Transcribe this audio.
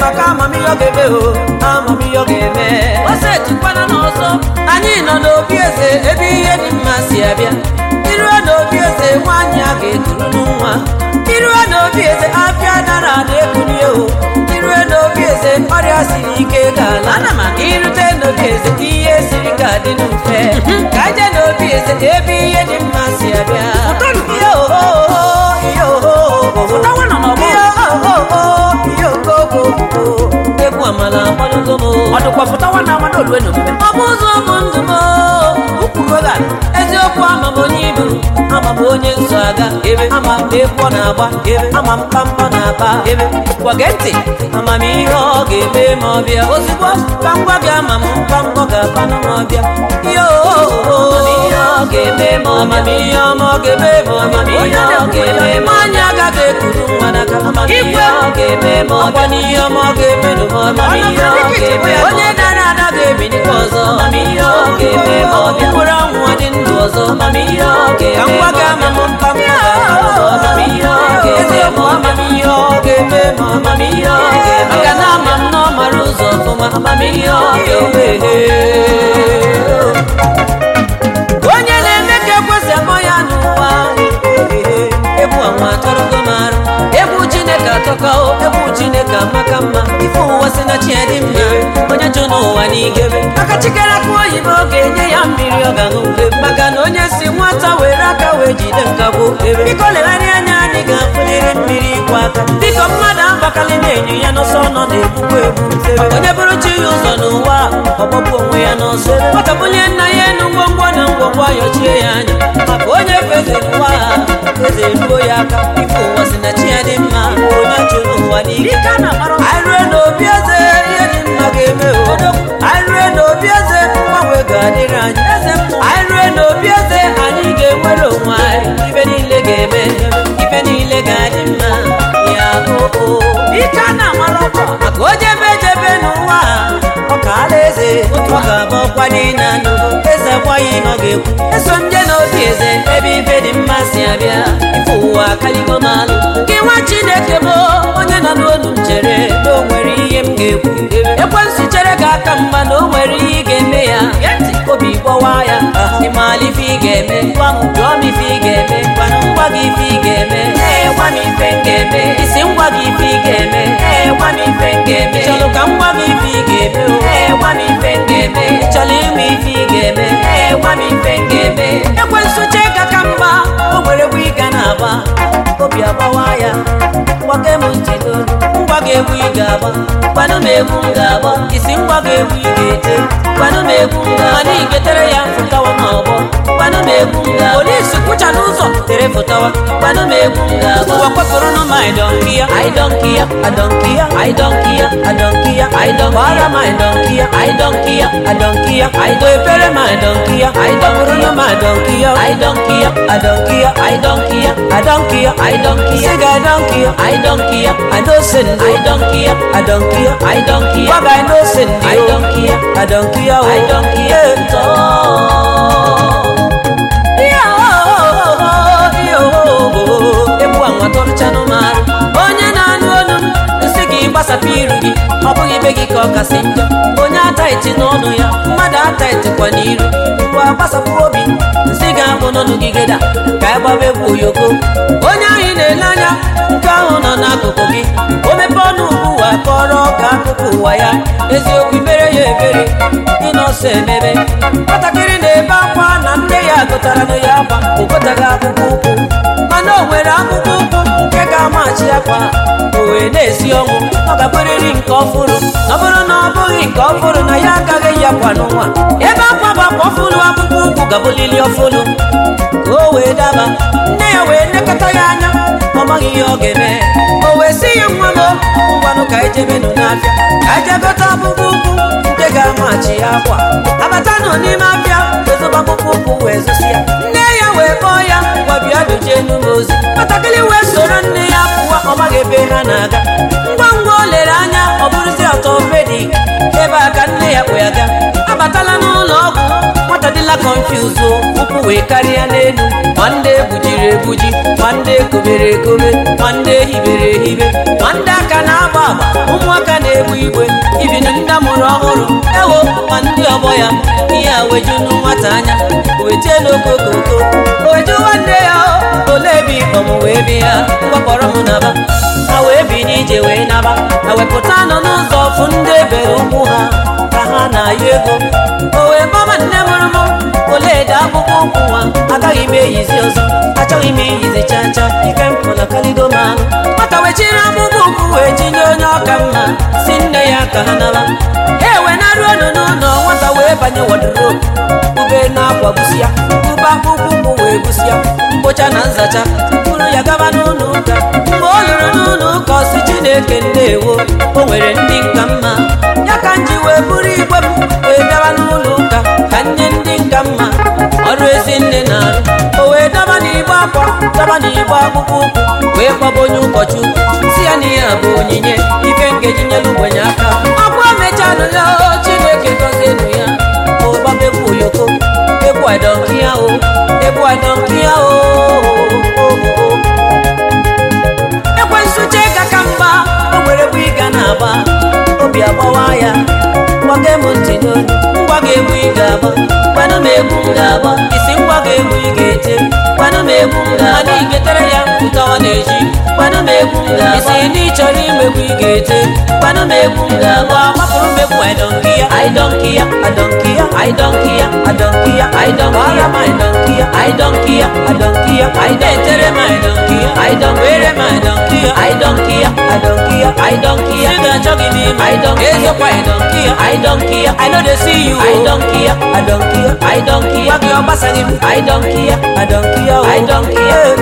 maka amamihe ọ ga-eme o amamihe ọ ga-eme ose tukwana n'ọzọ anyị nọ n'obi eze ebe ihe dị mma si abịa iruo n'obi eze nwaanyị a ga-eturu nwa iruo n'obi eze afịa dara na-ekulie o iruo n'obi eze ọrịa siri ike ga-ala ana ma irute n'obi eze ihe siri ka dị mfe ka je n'obi eze ebe ihe dị mma si abịa ihe oho ihe oho Pụtawa nọ n'ọgbọ. ihe oho ihe okoko egwu amala akpọlugo m ọ dịkwa pụtawa na amana olue na omume ọ bụ ụzọ bụ ndụ m ukwuroga eziokwu ama m onye ibu ama m onye nso aga ebe ama m egwu ọ na-agba ebe ama m kpamkpọ na-akpa ebe gwage ntị amamihe ọ ga-eme ma ọ bịa ozugbo ka m gwa gị ama m kpamkpọ ga-akpanụ ma ọ bịa ihe amamihe ọ ga-eme ma amamihe ọma ọ ga-eme ma amamihe ọ ga-eme ma anya agaghị ekuru nwa n'aka amamihe ọ ga-eme ma ọ bịa n'ihe ọma ọ ga-eme ma amamihe ọ ga-eme onye dara ada ga-ebinikwa ọzọ amamihe ọ ga-eme ma ọ bịa mkpụrụ ọnwụ dị ndụ ọzọ amamihe ọ ga-eme ka ngwa ga ama m mkpa mkpa amamihe ọ ga-eme ma amamihe ọ ga-eme ma amamihe ọ ga-eme maka na ama m na ọ mara ụzọ ọfụma amamihe ọ ga-eme onye na-eme ka ekwesị amọ ya n'ụwa egwu ọnwa atọrọgo m arụ egwu chineke atọka o egwu chineke amaka mma ife ụwa si na chi ya dị mma onye jụ n'ụwa n'igebe maka chikere aka oyibo ga-enye ya mmiri ọ ga-aṅụ ube maka na onye si nwata were aka wee jide nkagbu ebe biko legharịa anya anyị ga-afụliri mmiri ịkwụ aka biko mmadụ abakalị na-enyo ya n'ọsọ nọ na-egbukwa egbu maka onye bụrụ chi ya ụzọ n'ụwa ọgbọgbu onwe ya n'ọsọ nwata bunye nna ya enu ngwongwo na ngwongwo ayọchie ya anya maka onye feze n'ụwa eze ruo ya aka ife ụwa si na chi ya dị mma onye chụrụ ụwa n'ike ike a na-amara anyị rue n'obi eze ihe dị mma ga-eme obodo anyị rue n'obi eze mgbanwe ga-adịrị anyị eze anyị rue n'obi eze anyị ga-enwere onwe anyị ibe niile ga-eme ibe niile ga-adị mma ya oo ike a na-amara ọkọ maka o jebe jebe n'ụwa ọ ka ala eze otu ọ ga-abụ ọkwa niile anụ eze gwaghị ihe ọ ga-ekwu eso m je n'obi eze ebe ibe dị mma si abịa ife ụwa akaligo m alụ gị nwa chineke bụ onye nọ n'olu m chere na o nwere ihe m ga-ekwu ekwensu chere gị aka mgba na o nwere ihe ị ga-eme ya obi gbọwa ya ịmala ife ị ga-eme gwa m jụọ m ife ị ga-eme gwana ngwa gị ife ị ga-eme ee gwa m ife m ga-eme isi ngwa gị ife ị ga-eme ee gwa m ife m ga-eme ị chọrọ ka m gwa gị ife ị ga-eme o ee gwa m ife m ga-eme ị chọrọ ịnwe ife ị ga-eme ee gwa m ife m ga-eme ekwensu chee ka ka mgba o nwere egwu ị ga na-agba obi agbawa ya gbake m ntị n'olu ngwa gị egwu ị ga-agba gwanụ m egwu m ga-agba isi ngwa gị egwu ị ga-ete gwanụ m egwu m ga mana igetere ya mfụtawa ma ọgbọ gwanụ m egwu m ga polisi kwụcha n'ụzọ tere fụtawa gwanụ m egwu m ga-agba ụwa kwepụrụ nụ ma ịdọnki ya ịdọnki ya adọnki ya ịdọnki ya adọnki ya ịdọnki gbara ma ịdọnki ya ịdọnki ya adọnki ya ịdọ efere ma ịdọnki ya ịdọkpụrụ nụ ma ịdọnki ya ịdọnki ya adọnki ya ịdọnki ya adọnki ya ịdọnki ya siga ịdọnki ya ịdọnki ya adọsin ịdọnki ya adọnki ya ịdọnki ya gwaga ịdọsin ịdọnki ya adọnki ya ịdọnki ya egbu anwa tọrụchanụ marụ onye na-anụ olu m nsị gị gbasapụ iru gị ọ bụghị ibe gị ka ọ kasị njọ onye ataiti n'ọnụ ya mmadụ ataitikwa n'iru ngwa gbasapụ obi nsị ga-abụ n'ọnụ gị geda ka ị gbaba egwu oyoko onye ahụ ị na-ele anya nke ahụ nọ n'akụkụ gị o mepe ọnụ ugbu ụwa kọrọ ka akụkụ ụwa ya eziokwu mere ya ebere ịnọsọ emebe nwatakịrị na-ebe akwa na nne ya gụtara na ya akwa o gotaghị akpụkpọ ụkwụ mana o nwere akpụkpọ ụkwụ nke ga-amachi akwa o wee na-esi ọnwụ ọ ga-abụrịrị nke ọfụrụ ọ bụrụ na ọ bụghị nke ọfụrụ na ya agaghị ya kwa n'ụwa ebe akwa bụ akwa ọfụrụ akpụkpọ ụkwụ gabụlili ọfụrụ ka o wee daba nne ya wee nekọta ya anya ọ maghị ihe ọ ga-eme o wee sị ya nwa m ngwanụ ka ejebenụ n'afịa ka ejegota akpụkpọ ụkwụ nke ga-amachi ya akwa abata nọ n'ime afịa ezoba akpụkpọ ụkwụ wee zosi ya nne ya wee kpọọ ya ngwa bịa dochie enu m ozi nwatakịrị wee soro nne ya pụwa ọ maghị ebe ha na-aga ngwa ngwa o lere anya ọ bụrụzi ọtọpedik ebe a ka nne ya kpụ ya ga abatala n'ụlọ ọgwụ nwata dị adịla confuse o ụkwụ wee karịa n'elu ma ndị egbujiri egbuji ma ndị ekobere ekobe ma ndị ehibere ehibe ma ndị aka na-agba agba ụmụaka na-egbu igwe ibinu ndị amụrụ ọhụrụ ewo ma ndị ọgbọ ya ihe a wejunu nwata anya wete n'okokoko oweju nwanne ya o, ole ebe ịkpọm wee bi ya gbakpọrọ m naba ha wee bi n'ije wee naba ha wepụta nọ n'ụzọ ọfụ ndị ebere ụkwụ ha ka ha na-ayọ ego o wee gbaba nne mụrụ m oleede akpụkpọ ụkwụ nwa agaghị m eyizi ọzọ achọghị m iyizi cha cha ike m pụla kalido m ahụ nwata wechiri akpụkpọ ụkwụ wee jinye onye ọka mma si nne ya ka ha naba e wee naruo nụ n'ụlọ nwata wee banye wọdrobu ube na-akwa busi ya ube akpụkpọ ụkwụ wee busi ya mkpocha na nzacha buru ya gaba n'ụlọ ụka mgbe ọ lụrụ n'ụlọ ụka ọsị chineke ndewo o nwere ndị nka mma ya ka m ji wee buru igwe m wee bịawa n'ụlọ ụka ka nye ndị nka mma ọrụ ezi nne na-arụ o wee daba n'igbe akwa daba n'igbe akpụkpọ ụkwụ wee kpọba onye ụkọchukwu si ya na ihe a bụ onyinye ife nkeji nyelu ogbenye aka akwa mechanụ ya o chineke gọzienụ ya ụbaba egwu oyoko egwu adọnkiya o egwu adọnkiya o ekwensu chega ka mgba o nwere bụ ịga na-agba obi agbawa ya gbaga m ntị n'olu ngwa ga-egbu ị ga-agba kwanụ m egwu m ga-agba isi ngwa ga-egbu ị ga-ete kwanụ m egwu m ga-agba mana igetere ya ụtawa na-eji kwanụ m egwu m ga-agba isi ndị chọrọ imegbu ị ga-ete kwanụ m egwu m ga-agba mapụrụ m egwu aidọnkiya aidọnkiya adọnkiya aidọnkiya adọnkiya aidọnkiya aidọnkiya aidọnkiya adọnkiya aidetere m aidọnkiya aidọn were m aidọnkiya aidọnkiya adọnkiya aidọnkiya ị ga-achọghị m ime aidọnkiya ezokwa aidọnkiya aidọnkiya i no dey see you aidọnkiya adọnkiya aidọnkiya gwa gị ọ gbasaghị m aidọnkiya adọnkiya aidọnkiya